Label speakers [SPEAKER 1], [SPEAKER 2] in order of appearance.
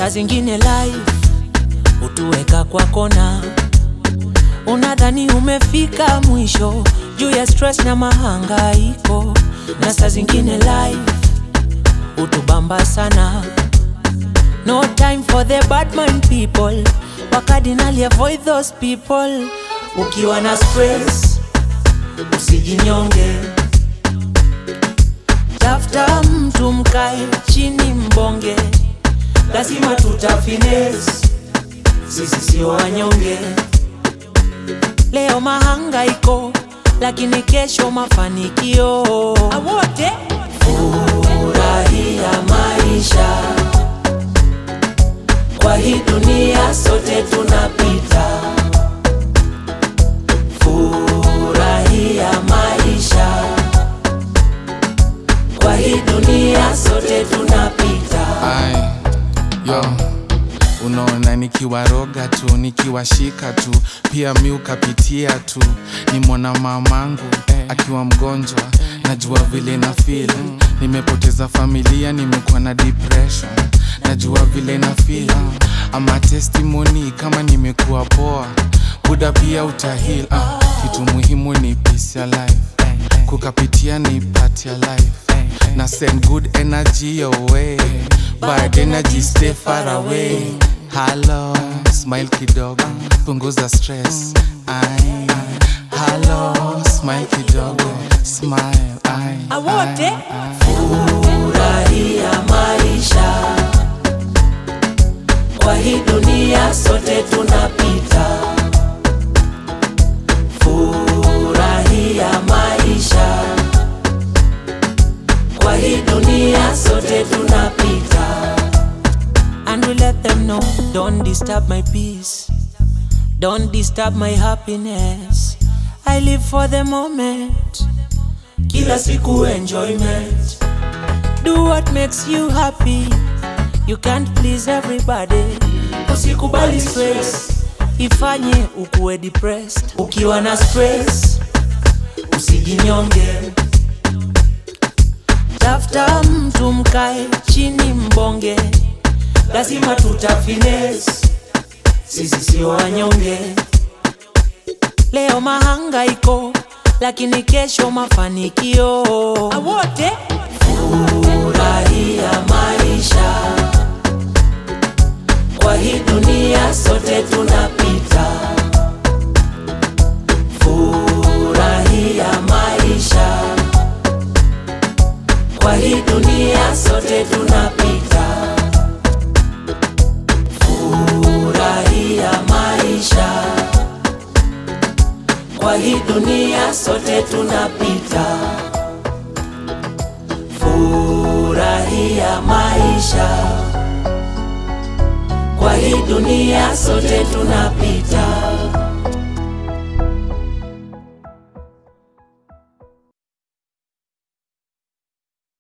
[SPEAKER 1] saa zingine life hutuweka kwa kona, unadhani umefika mwisho juu ya stress na mahangaiko, na saa zingine life hutubamba sana. No time for the bad mind people, wakadinali avoid those people. Ukiwa na stress usijinyonge, tafuta mtu mkae chini mbonge, lazima tutafines, sisi sio wanyonge. Leo mahangaiko, lakini kesho mafanikio. Awote furahia maisha, kwa hii dunia sote tunapita. Furahia maisha, kwa hii dunia sote tunapita.
[SPEAKER 2] Ai, yo unaona nikiwaroga tu nikiwashika tu pia mi ukapitia tu nimwona mamangu akiwa mgonjwa najua vile na feel nimepoteza familia nimekuwa na depression najua vile na feel ama testimony kama nimekuwa poa buda pia utahil ah, kitu muhimu ni peace ya life kukapitia ni part ya life na send good energy your way bad energy stay far away halo smile kidogo punguza stress ai halo smile kidogo smile ai
[SPEAKER 1] Awote
[SPEAKER 2] ai, ai.
[SPEAKER 1] furahia maisha, kwa hii dunia sote tunapita. Furahia maisha, kwa hii dunia sote tunapita. And we let them know, don't disturb my peace, don't disturb my happiness. I live for the moment, kila siku enjoyment. Do what makes you happy. You can't please everybody. Usikubali stress ifanye ukuwe depressed. Ukiwa na stress usijinyonge, tafuta mtu mkae chini mbonge, lazima tutafines, sisi sio wanyonge. Leo mahangaiko, lakini kesho mafanikio. Awote furahia maisha, kwa hii dunia sote tunapita. Furahia maisha, kwa hii dunia sote tunapita. Furahia maisha, kwa hii dunia sote tunapita. Furahia maisha, kwa hii dunia sote tunapita.